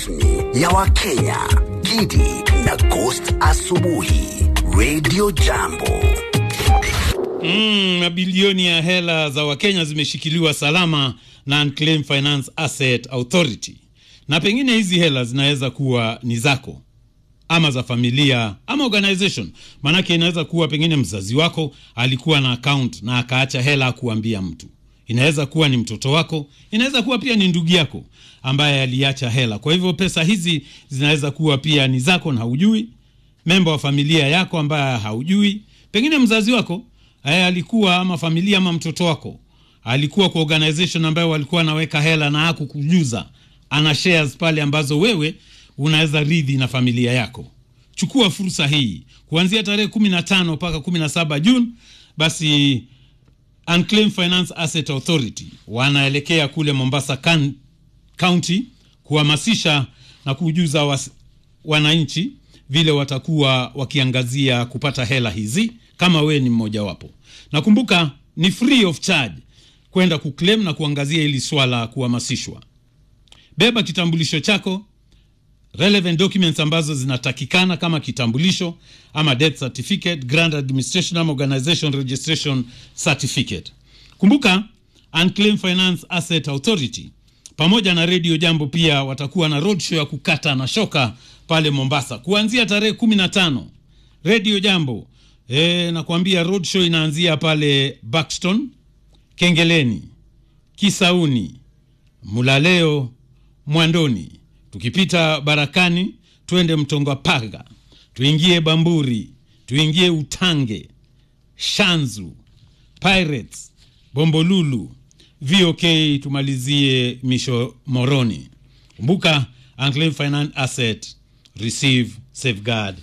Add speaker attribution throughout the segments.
Speaker 1: ya Wakenya, Gidi na Ghost Asubuhi, Radio Jambo.
Speaker 2: Mm, mabilioni ya hela za Wakenya zimeshikiliwa salama na Unclaimed Finance Asset Authority, na pengine hizi hela zinaweza kuwa ni zako ama za familia ama organization. Maanake inaweza kuwa pengine mzazi wako alikuwa na account na akaacha hela kuambia mtu. Inaweza kuwa ni mtoto wako, inaweza kuwa pia ni ndugu yako ambaye aliacha hela. Kwa hivyo pesa hizi zinaweza kuwa pia ni zako na haujui, memba wa familia yako ambaye haujui, pengine mzazi wako eh, alikuwa ama familia ama mtoto wako alikuwa kwa organization ambayo walikuwa anaweka hela na hakukujuza, ana shares pale ambazo wewe unaweza ridhi na familia yako. Chukua fursa hii kuanzia tarehe kumi na tano mpaka kumi na saba Juni. Basi Unclaimed Finance Asset Authority wanaelekea kule Mombasa kan, County kuhamasisha na kujuza was, wananchi vile watakuwa wakiangazia kupata hela hizi kama wewe ni mmojawapo. Nakumbuka ni free of charge kwenda kuclaim na kuangazia hili swala kuhamasishwa. Beba kitambulisho chako relevant documents ambazo zinatakikana kama kitambulisho ama death certificate, grant administration ama organization registration certificate. Kumbuka Unclaimed Finance Asset Authority pamoja na Radio Jambo pia watakuwa na roadshow ya kukata na shoka pale Mombasa kuanzia tarehe kumi na tano. Radio Jambo e, nakwambia roadshow inaanzia pale Buxton, Kengeleni, Kisauni, Mulaleo, Mwandoni tukipita Barakani twende Mtonga Paga, tuingie Bamburi, tuingie Utange, Shanzu, Pirates, Bombolulu, VOK, tumalizie Misho Moroni. Kumbuka Unclaimed Finance Asset, receive, safeguard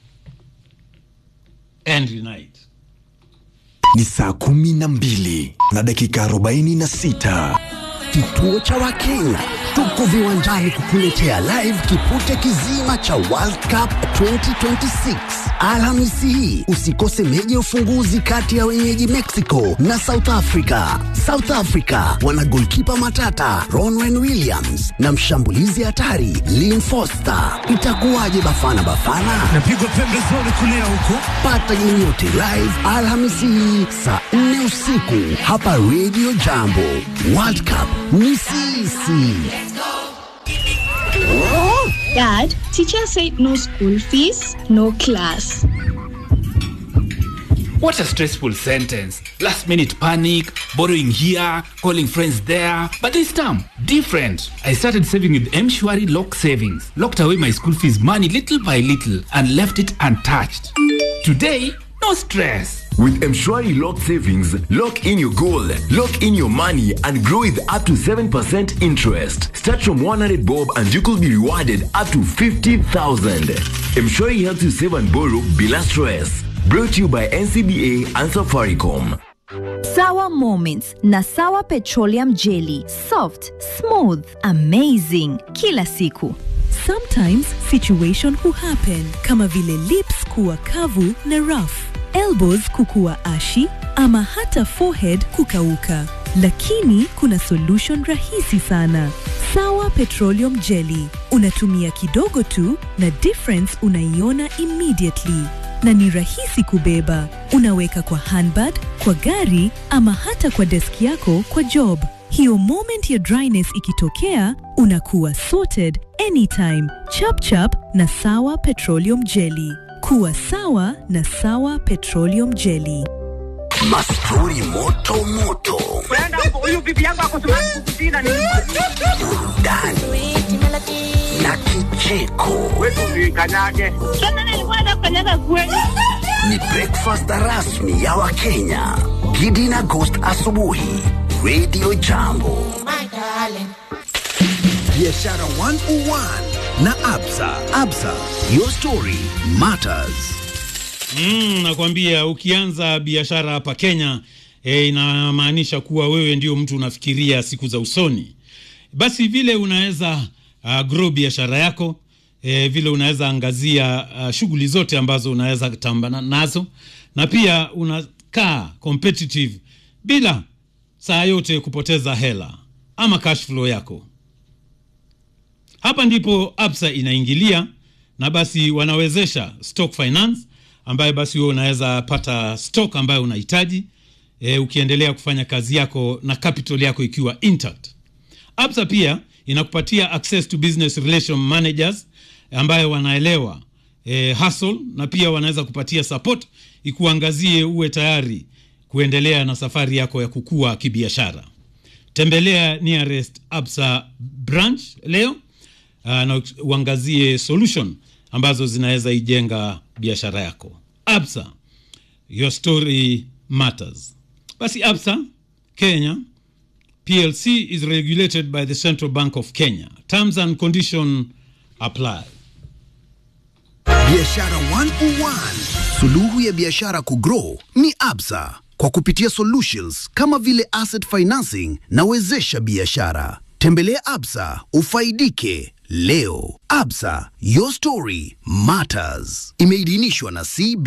Speaker 2: and unite.
Speaker 1: Ni saa kumi na mbili na dakika arobaini na sita. Kituo cha Wakenya tuko viwanjani kukuletea live kipute kizima cha World Cup 2026 Alhamisi hii. Usikose meji ya ufunguzi kati ya wenyeji Mexico na South Africa. South Africa wana golkipa matata Ronwen Williams na mshambulizi hatari Lynn Foster. Itakuwaje Bafana Bafana?
Speaker 3: napigwa pembezoni kulia huko
Speaker 1: Pata game yote live Alhamisi hii saa 4 usiku hapa Radio Jambo. World Cup ni sisi.
Speaker 4: Dad, teacher said no school fees, no class.
Speaker 5: What a stressful sentence. Last minute panic, borrowing here, calling friends there. But this time, different. I started saving with Mshwari Lock Savings. Locked away my school fees money little by little and left it untouched. Today, no stress.
Speaker 6: With Mshwari Lock Savings, lock in your goal, lock in your money, and grow with up to 7% interest. Start from 100 bob and you could be rewarded up to 50,000. Mshwari helps you save and borrow bila stress. Brought to you by NCBA and Safaricom.
Speaker 7: Sawa Moments na Sawa Petroleum Jelly. Soft, smooth, amazing. Kila siku.
Speaker 8: Sometimes situation huhappen kama vile lips kuwa kavu na rough, elbows kukuwa ashi ama hata forehead kukauka. Lakini kuna solution rahisi sana. Sawa Petroleum Jelly. Unatumia kidogo tu na difference unaiona immediately na ni rahisi kubeba. Unaweka kwa handbag, kwa gari ama hata kwa deski yako kwa job. Hiyo moment ya dryness ikitokea, unakuwa sorted anytime. Chap chap na Sawa Petroleum Jelly. Kuwa sawa na Sawa Petroleum Jelly.
Speaker 1: Mastori moto moto, burudani na kicheko.
Speaker 4: Sasa nilikuwa nafanyaga kweli.
Speaker 1: Ni breakfast rasmi ya Wakenya. Gidi na Ghost asubuhi, Radio Jambo. Biashara 101 na Absa. Absa, your story matters.
Speaker 2: Mm, nakwambia ukianza biashara hapa Kenya e, inamaanisha kuwa wewe ndio mtu unafikiria siku za usoni. Basi vile unaweza uh, grow biashara yako e, vile unaweza angazia uh, shughuli zote ambazo unaweza tambana nazo, na pia unakaa competitive bila saa yote kupoteza hela ama cash flow yako. hapa ndipo absa inaingilia na basi wanawezesha stock finance ambayo basi wewe unaweza pata stock ambayo unahitaji e, ukiendelea kufanya kazi yako na capital yako ikiwa intact absa pia inakupatia access to business relation managers ambayo wanaelewa e, hustle na pia wanaweza kupatia support ikuangazie uwe tayari kuendelea na safari yako ya kukua kibiashara tembelea nearest absa branch leo uh, na uangazie solution ambazo zinaweza ijenga biashara yako absa your story matters basi absa kenya plc is regulated by the central bank of kenya terms and condition apply
Speaker 1: Biashara 101. Suluhu ya biashara kugrow ni Absa kwa kupitia solutions kama vile asset financing na wezesha biashara. Tembelea Absa ufaidike leo. Absa, your story matters. Imeidhinishwa na CB